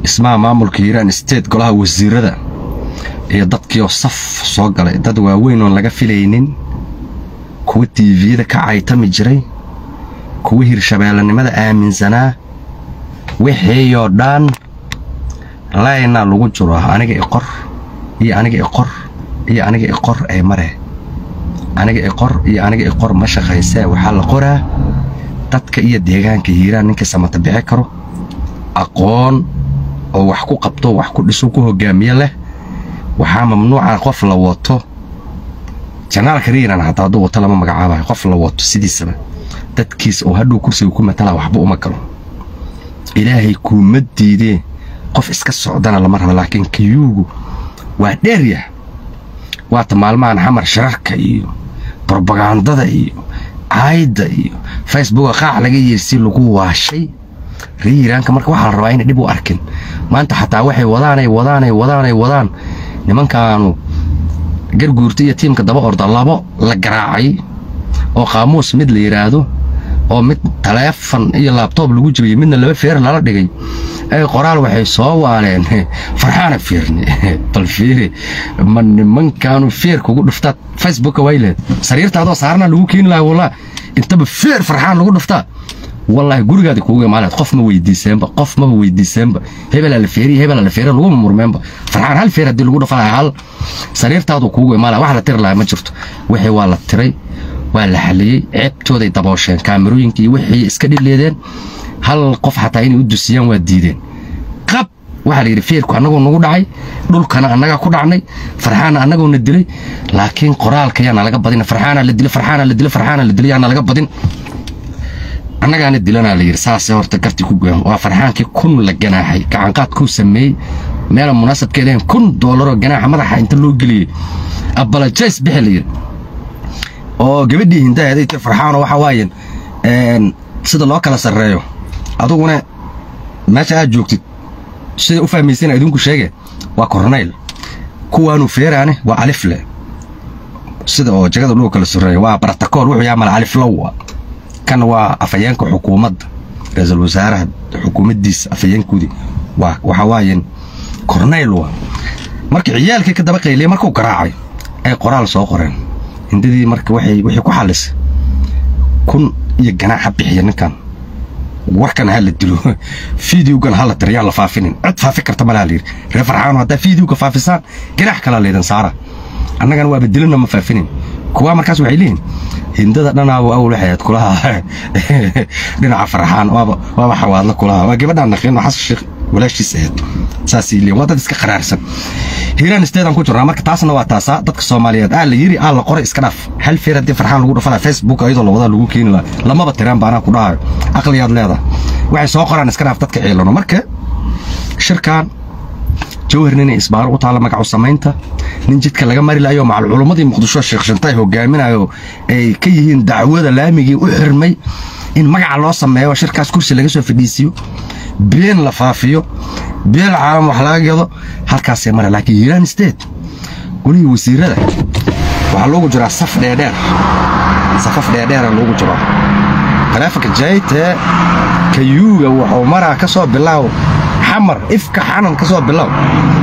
ismaha maamulka hiiraan state golaha wasiirada iyo dadkiioo saf soo galay dad waaweyn oon laga filaynin kuwa tiiviyada ka caytami jiray kuwa hirshabeellanimada aaminsanaa wixiiyoo dhan laynaa lagu jiro aniga iqor iyo aniga iqor iyo aniga iqor ee mare aniga iqor iyo aniga iqor ma shaqaysee waxaa la qoraa dadka iyo deegaanka hiiraan ninka samata bixi karo aqoon oo wax ku qabto wax ku dhiso ku hogaamiye leh waxaa mamnuuca qof la wato janaalka riiran hataa hadduu wato lama magacaabayo qof la wato sidiisaba dadkiisa oo hadhow kursiga ku matala waxba uma galo ilaahay kuuma diidee qof iska socdana lama rabo laakiin kiyuugu waa dheeryah waata maalmahan xamar shirarka iyo brobagandada iyo caayda iyo facebooka qaac laga yeersi lagu waashay riiraanka marka waxaa la rabaa inay dhib u arkin maanta xataa waxay wadaanay wadaanay wadaanay wadaan nimankaanu garguurta iyo tiimka daba orda labo la garaacay oo qaamuus mid la yidhaahdo oo mid taleefon iyo laabtoob lagu jibiyey midna laba feer lala dhigay ay qoraal waxay soo waaleen farxaana fiirni bal fiiri ma nimankaanu feer kugu dhuftaa facebooka wayleed sariirtaadoo saarna lagu keeni lahaa wallah intaba feer farxaan lagu dhuftaa wallaahi gurigaadi kuuga imaaleed qof ma weydiiseenba qof maba weydiiseenba hebelaa la feeriy hebelaa la feeriy laguma murmeenba farxaan hal feer haddii lagu dhufa lahaa hal sariirtaadu kuuga imaala wax la tiri lahaa ma jirto wixii waa la tiray waa la xaliyey ceebtooday daboosheen kaamirooyinkii wixii iska dhileedeen hal qof xataa inay u dusiyaan waa diideen qab waxaa la yidhi feerku annagoo nagu dhacay dhulkana annagaa ku dhacnay farxaana annagoona dilay laakiin qoraalka yaana laga badin farxaana la dilay farxaana la dilay farxaana la dilay yaana laga badin annagaana dilanaa la yidhi saasee horta gartii ku goyan waa farxaankii kun la ganaaxay gacanqaadkuu sameeyey meela munaasabkeedahen kun doolaroo ganaaxa madaxa inta loo geliyey abalajays bixi la yidhi oo gabadhii hindaheeday ti farxaano waxa waayen sida loo kala sarreeyo aduguna meesha aad joogtid sida u fahmaysana idinku sheege waa kornayl kuwaanu feeraane waa alifle sida oo jagada loo kala sarreeyo waa baratakool wuxuu yaamal aliflowa kan waa afayeenka xukuumadda ra-iisul wasaaraha xukuumaddiisa afayeenkoodii waa waxa waayen kornayl waa marka ciyaalkii ka daba qayliyey markuu garaacay ay qoraal soo qoreen hindadii marka waxay wixii ku xallisay kun iyo ganaaxa bixiya ninkan warkan ha la dilo fideogan ha la tiro yaan la faafinin cid faafi karta malaha la yidhi reer farxaano haddaa fideoga faafisaan ganaax kalaa laydin saara annagana waaba dilina ma faafinin kuwaa markaas waxay leeyihin hindada dhanaaba awal waxay ahayd kulaha dhinaca farxaan waaba waaba xawaadla kulaha waa gabadhaan naqiino xasan sheekh walaashiis ahayd saasay leeyihin waa dad iska qaraarsan hiiraan isteedaan ku jirnaa marka taasna waa taasaa dadka soomaaliyeed aa la yiri aa la qoray iska dhaaf hal feer haddii farxaan lagu dhafalaa facebook ayadoo la wadaa lagu keeni lahaa lamaba tiraan ba anaa ku dhahayo aqliyaad leedahay waxay soo qoraan iska dhaaf dadka ciilano marka shirkan jawhar ninay isbaaro u taalla magacu samaynta nin jidka laga mari lahayo macal culummadii muqdisho sheekh shantay hogaaminayo ay ka yihiin dacwada laamigii u xirmay in magaca loo sameeyo shirkaas kursi laga soo fadhiisiyo been la faafiyo beel caalam wax laga gado halkaasay mara laakiin hiiraan state golihii wasiirada waxaa loogu jiraa saf dheerdheer safaf dheerdheera loogu jiraa taleefanka jayte kayuuga wuxuu maraa ka soo bilaaw xamar ifka xanan ka soo bilaaw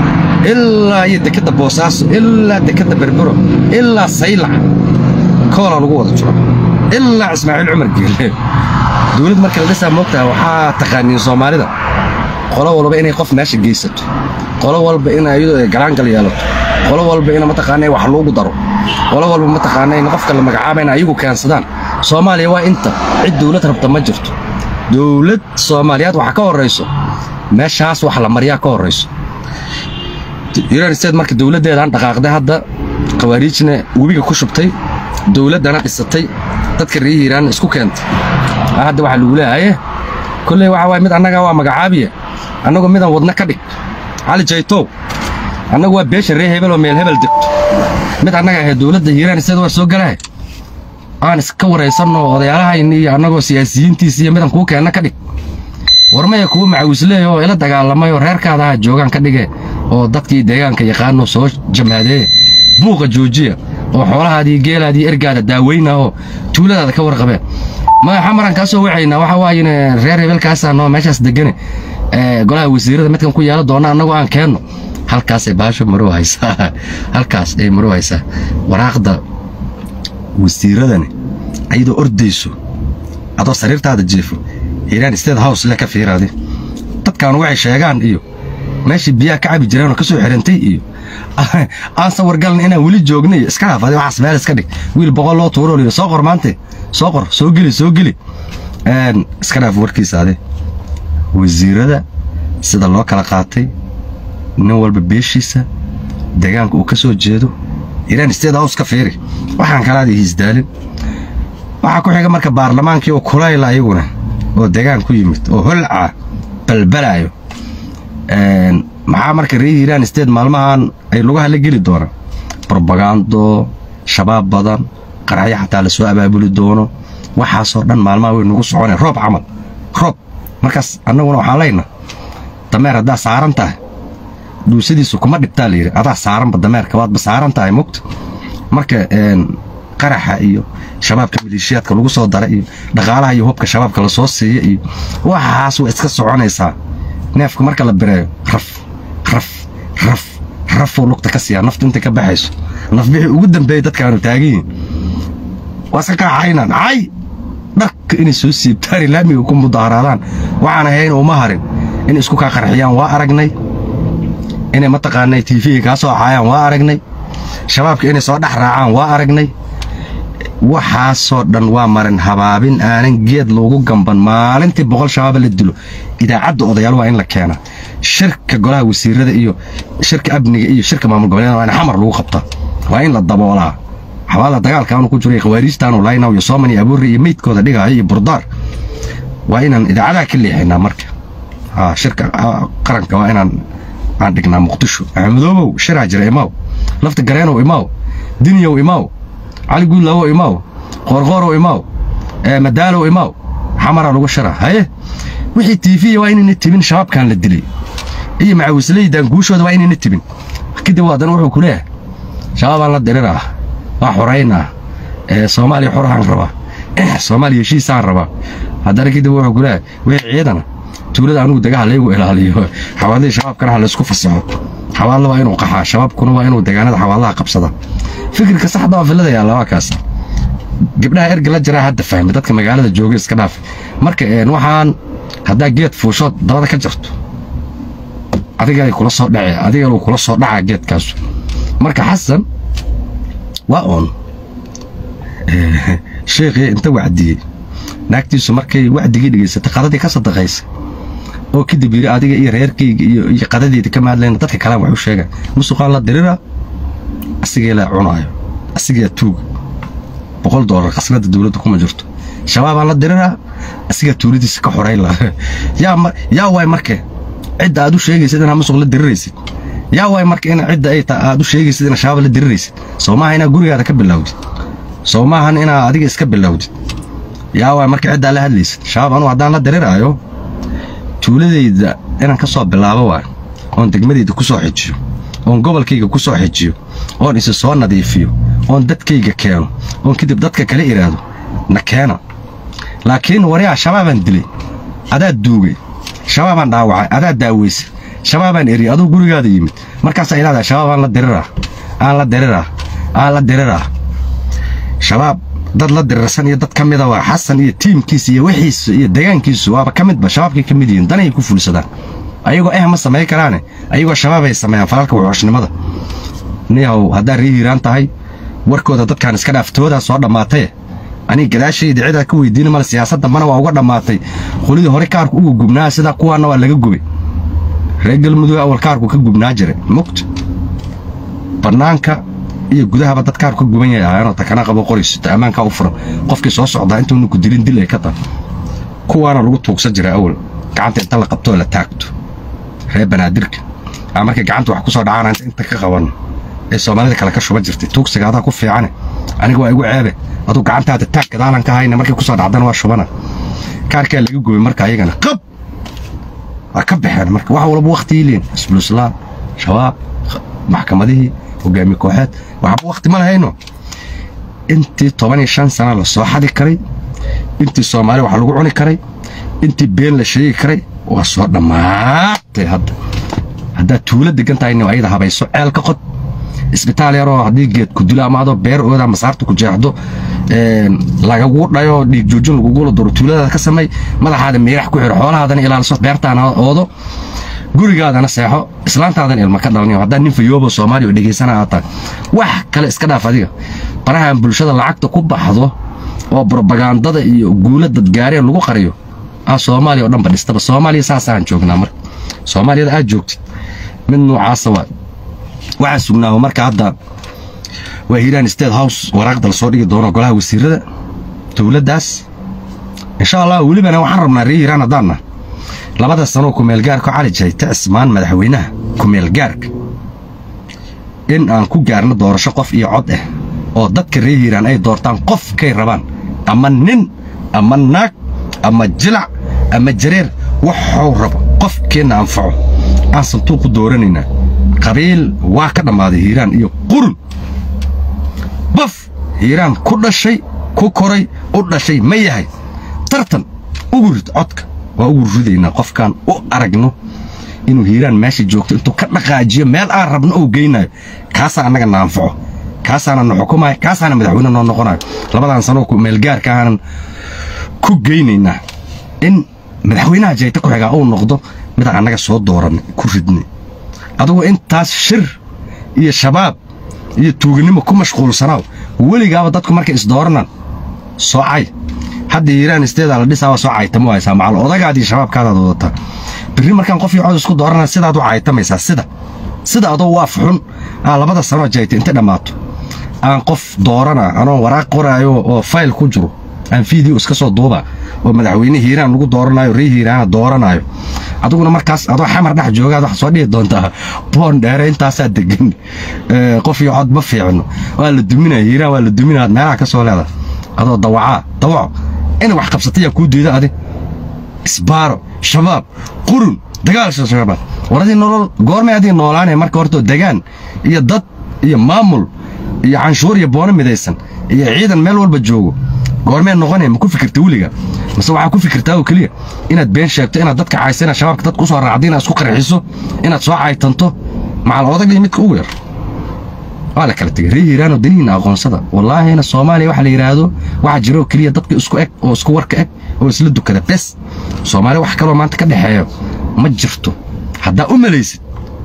ilaa iyo dekadda boosaaso ilaa dekadda berbero ilaa saylac koola lagu wada jiro ilaa ismaaciil cumar geelle dowlad marka la dhisaa moogtaha waxaa taqaaniin soomaalida qolo walba inay qof meesha geysato qolo walba in ayadoo ay galaangal yeelato qolo walba in mataqaana wax loogu daro qolo walba mataqaana in qofka la magacaaba in ayagu keensadaan soomaaliya waa inta cid dowlad rabta ma jirto dowlad soomaaliyaad waxa ka horrayso meeshaas wax la mariyaa ka horrayso yunan state marka dowladdeedaan dhaqaaqday hadda khawaariijna webiga ku shubtay dowladdana dhisatay dadka reer hiiraan isku keentay hadda waxaa lagu leeyahaye kolley waxa waay mid annaga waa magacaabiya annagu midaan wadna ka dhig cali jaytow annagu waa beesha ree hebel oo meel hebel degto mid annaga ahayd dowladda hiiraan state waa soo galahay aan iska waraysanno odayaalahayni iyo annagoo siyaasiyiintiisa iyo midaan kuu keenna ka dhig warmaya kuwa macawisleey oo ila dagaalamay oo reerkaada aha joogaan ka dhige oo dadkii deegaanka yaqaano soo jamaadeeye buuqa joojiya oo xoolahaadii geelaadii ergaada daaweyna oo tuuladaada ka warqabeen maya xamaran kaa soo wacaynaa waxa waaye reer hebelkaasaa noo meeshaas degane golaha wasiirada midkan ku yeelan doona annagoo aan keenno halkaasay baasho marow haysaa halkaas ay marow haysaa waraaqda wasiiradani ayadoo ordayso adoo sariirtaada jiifo hiiraan state house le ka fiiraadi dadkan waxay sheegaan iyo meeshii biyaha ka cabi jireenoo ka soo xirantay iyo aan sawargalan inaan weli joognay iska haafadi waxaas meel iska dhig wiil boqol loo tuuro liyo soo qor maante soo qor soo geli soo geli iska dhaaf warkiisa ade wasiirada sida loo kala qaatay nin walba beeshiisa deegaanka uu ka soo jeedo iraan state house ka fiiri waxaan kalaada hiisdaalin waxaa ku xiga marka baarlamaankii oo kulayla ayaguna oo deegaan ku yimid oo holca balbalaayo maxaa marka reer hiiraan state maalmahan ay lugaha la geli doonaan brobagando shabaab badan qaraxyo xataa la soo abaabuli doono waxaasoo dhan maalmaha way nagu soconeen roob camal roob markaas annaguna waxaan leyna dameer haddaa saaran tahay dhuusadiisu kuma dhibtaa layidhi adaa saaranba dameerka waadba saaran tahay mogta marka qaraxa iyo shabaabka maleeshiyaadka lagu soo dara iyo dhaqaalaha iyo hubka shabaabka la soo siiya iyo waxaas way iska soconaysaa neefka marka la bireeyo raf raf raf rafuu lugta ka siiyaa naftu intay ka baxayso nafbixii ugu dambeeyey dadkaanu taaganyihin waa iska kaaxaynaan cay dharka inay soo siibtaan laamiga ku mudaharaadaan waxaan ahayn uma harin in isku kaa qarxiyaan waa aragnay inay mataqaanay tiifiga kaa soo caayaan waa aragnay shabaabka inay soo dhex raacaan waa aragnay waxaasoo dhan waa marin habaabin aanan geed loogu gamban maalintii boqol shabaaba la dilo idaacadda odayaal waa in la keenaa shirka golaha wasiirada iyo shirka amniga iyo shirka maamul goboleeda waa in xamar lagu qabtaa waa in la daboolaa xabaala dagaalka aanu ku jiray khawaariijtaanu laynaw iyo sooman iyo abuurri iyo meydkooda dhigaayo iyo burdaar waa inaan idaacadaha ka leexinaa marka shirka qaranka waa inaan aan dhignaa muqdisho axmedoobow shiraa jira imaaw lafta gareenow imaaw dinyow imaaw cali guudlaawow imaaw qoorqoorow imaaw madaalow imaaw xamaraa lagu shira haye wixii tiifiya waa inayna tibin shabaabkan la dilay iyo macawisleydan guushooda waa inayna tibin kadib haddana wuxuu ku leeyahay shabaabaan la diriraa waa xoraynaa soomaaliya xorahaan rabaa soomaaliya heshiisaan rabaa haddana kadib wuxuu ku leeyahay wixii ciidana tuulada anugu dagaha laygu ilaaliyo xawaadlihii shabaabkana ha laysku fasaxo xawaadla waa inuu qaxaa shabaabkuna waa inuu deegaanada xawaadlaha qabsada fikirka saxda waa villada yaalla waa kaas gabdhaha erga la jiraa hadda fahmi dadka magaalada jooga iska dhaaf marka waxaan haddaa geed fuushood dabada ka jarto adiga kula soo dhace adiga kula soo dhacaa geedkaasu marka xasan waa oon sheekhii inta wacdiyey naagtiisu markay wacdigii dhegaysatay qadadii ka sadaqaysay oo kadib yidhi adiga iyo reerkayga iyo qadadeeda ka mahadlayna dadka kalaan wax u sheega musuqaan la dirira asigee laa cunaayo asigaa tuuga boqol doolar khasnada dowladda kuma jirto shabaabaan la diriraa asigaa tuuladiisa ka xorayn laha yaa waay marke cidda aad u sheegaysid inaa musuq la diriraysid yaa waay marka in cidda ay aad u sheegaysid inaa shabaab la diriraysid soo maaha inaa gurigaada ka bilowdid soo maahan inaa adiga iska bilowdid yaa waay marka ciddaa la hadlaysid shabaab anugu haddaan la diriraayo tuuladayda inaan ka soo bilaabo waay oon degmadayda ku soo xijiyo oon gobolkayga ku soo xijiyo oon isi soo nadiifiyo oon dadkayga keeno oon kadib dadka kala idhaahdo na keena laakiin waryaa shabaabaan dilay adaa duugay shabaabaan dhaawacay adaa daaweysay shabaabaan eriyay aduu gurigaada yimid markaasaa idhahdaa shabaab aan la diriraa aan la diriraa aan la diriraa shabaab dad la dirirsan iyo dad ka mida waa xasan iyo tiimkiisa iyo wixiisa iyo deegaankiisu waaba ka midba shabaabkay ka mid yihiin danay ku fulsadaan ayagoo eh ma samayn karaane ayagoo shabaabay sameeyaan falalka wuxuushnimada niyahow haddaa rii hiiraan tahay warkooda dadkaan iska dhaaftoodaa soo dhammaataye aniga gadaashayda cidaa ka weydiina male siyaasadda mana waa uga dhammaatay qolidii hore kaarku uga gubnaa sidaa kuwaanna waa laga gubay reer galmudug awal kaarku ka gubnaa jiray mugt bannaanka iyo gudahaba dad kaarku ka guban yahay ahaanoo takana qabo qoraysito ammaankaa u furan qofkii soo socdaa intuuna ku dilin dil ay ka tahay kuwaana lagu tuugsan jiray awal gacanta inta la qabtoo la taagto reer banaadirka aa markay gacanta wax ku soo dhacaana inta ka qabanno ee soomaalida kale ka shuban jirtay tuugsiga adaa ku fiicane aniga waa igu ceebe aduu gacantaada taag gadaalan ka hayna markay ku soo dhacdana waa shubana kaarkaa laga gubay marka ayagana qab waa ka baxeen marka wax walba wakhti liin isbuluslaam shabaab maxkamadihii hogaami kooxeed waxba wakhti ma lahayno intii toban iyo shan sana la soo xadi karay intii soomaali wax lagu cuni karay intii been la sheegi karay waa soo dhammaatay hadda haddaad tuulo degan tahay nin ayada habayso ceel ka qod isbitaal yaroo haddii geed ku dilo ama adoo beer ooda masaarta ku jeexdo lagagu dhayo dhiig joojin lagugula duro tuuladaada ka samay madaxaada miirax ku xiro xoolahaadana ilaaliso beertaana oodo gurigaadana seexo islaantaadan ilma ka dhalanayo haddaa nin fayoobo soomaaliya oo dhegaysana aad tahay wax kale iska dhaaf adiga barahan bulshada lacagta ku baxdo oo brobagandada iyo guula dadgaareen lagu qariyo ah soomaaliya oo dhanba dhistaba soomaaliya saasaan joognaa marka soomaaliyada aad joogtid mid noocaasa waa waxaan sugnaaho marka hadda waa hiiraan state house waraaqda lasoo dhigi doono golaha wasiirada dowladdaas insha allah welibana waxaan rabnaa ree hiiraan haddaanna labada sanoo kumeelgaarka cali jayte cismaan madaxweynaha kumeelgaarka in aan ku gaarno doorasho qof iyo cod ah oo dadka ree hiiraan ay doortaan qofkay rabaan ama nin ama naag ama jilac ama jareer waxuu rabo qofkeenna anfaco aan santuuqu dooranaynaa qabiil waa ka dhammaaday hiiraan iyo qurun baf hiiraan ku dhashay ku koray u dhashay ma yahay tartan ugu rid codka waa ugu ridaynaa qofkaan u aragno inuu hiiraan meesha joogto intuu ka dhaqaajiyo meel aan rabno uu geynayo kaasaa annaga na anfaco kaasaana na xukumayo kaasaana madaxweyne noo noqonayo labadan sanoo meelgaarka aanan ku geynaynaa in madaxweynaha jayta ku xigaa uu noqdo midaan annaga soo dooranay ku ridnay adugu intaas shir iyo shabaab iyo tuuganimo ku mashquulsanaaw weligaaba dadku markay isdooranaan soocay hadda hiiraan isteedaa la dhisaa waa soo caytamo haysaa macal odagaadii shabaabkaadaad wadataa birri markaan qof iyo cod isku dooranaa sidaad u caytamaysaa sida sida adoo waaf xun aa labada sanoo jayta inta dhammaato aan qof doorana anoo waraaq qoraayo oo fayl ku jiro aan fiideo iska soo duuba oo madaxweyne hiiraan lagu dooranayo ree hiiraana dooranaayo adiguna markaas adoo xamar dhex joogaad waxaa soo dhihi doontaa boon dheere intaasaa degan qof iyo cod ma fiicno waa la duminaya hiiraan waa la duminaya meelaha ka soo leedahay adoo dawacaa dawaco inay wax qabsatayaa kuu diida adi isbaaro shabaab qurun dagaal shabaab waradii nolol goormay adii noolaanaya marka hortoo degaan iyo dad iyo maamul iyo canshuur iyo boono midaysan iyo ciidan meel walba joogo goormee noqonaya ma ku fikirta weliga mase waxaa ku fikirtaa oo keliya inaad been sheegto inaad dadka caysa inaad shabaabka dadka usoo raacda inaad isku qarxiso inaad soo caytanto macal odagii midka ugu yar waa la kala tegay ree hiiraanoo danihiina aqoonsada wallaahina soomaaliya waxa la yidhaahdo waxaa jira oo keliya dadka isku eg oo isku warka eg oo isla dukada bes soomaaliya wax kaloo maanta ka dhexeeyo ma jirto haddaa u malaysid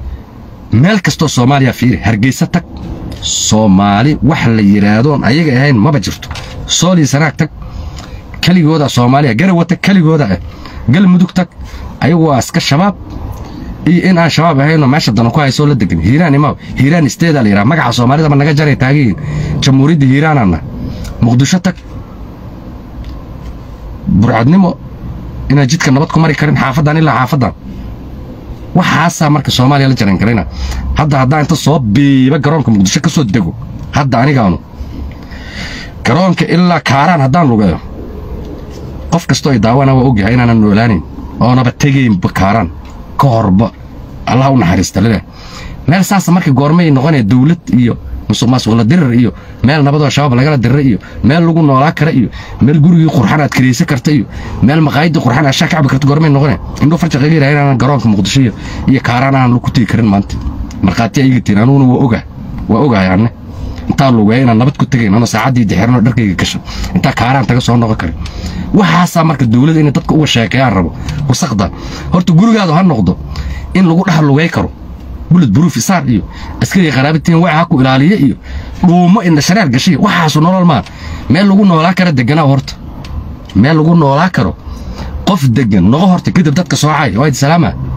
meel kastoo soomaaliya fiiri hargeysa tag soomaali wax la yidhaahdoon ayaga ahayn maba jirto soolii sanaag tag keligooda soomaaliya garawa tag keligooda ah galmudug tag ayagu waa iska shabaab iyo in aan shabaab ahaynoo meesha dana ku haysoo la degan hiiraan imaw hiiraan isteedaa la yidhaha magaca soomaalidaba naga jaray taagiin jamhuuriyadda hiiraanana muqdisho tag burcadnimo inaan jidka nabad ku mari karin xaafaddan ilaa xaafaddan waxaasaa marka soomaaliya la jaran karayna hadda haddaan inta soo biiba garoonka muqdisho ka soo dego hadda anigaanu garoonka ilaa kaaraan haddaan lugeeyo qof kastoo ay daawana waa ogyahay inaanan noolaanayn oonaba tegaynba kaaraan ka horba allah u naxariista leleh meel saasa marka goormay noqonaya dawlad iyo musuq maasuqla dirir iyo meel nabadoo shabaab lagala dirira iyo meel lagu noolaa kara iyo meel gurigii qurxan aad karaysan karta iyo meel maqaayadii qurxan aad shaa kacbi karta goormay noqonaya indhuu farja qaga yidhaha inaanan garoonka muqdisho iyo iyo kaaraan aanan ku tegi karin maanta markhaati iga tiin anuguna waa ogaa waa ogahay anne intaan lugeeya inaan nabad ku tegayn ano saacaddii dixirano dharkayga gasho intaa kaaraan taga soo noqon karin waxaasaa marka dawladda inay dadka uga sheekeeyaan rabo wasaqda horta gurigaadu ha noqdo in lagu dhex lugay karo bulid buruuf isaar iyo askariga qaraabatiin waxa ha ku ilaaliya iyo dhuumo indha shareer gashay waxaasu nolol maa meel lagu noolaa karo deganaa horta meel lagu noolaa karo qof degan noqo horta kadib dadka soocay waa salaama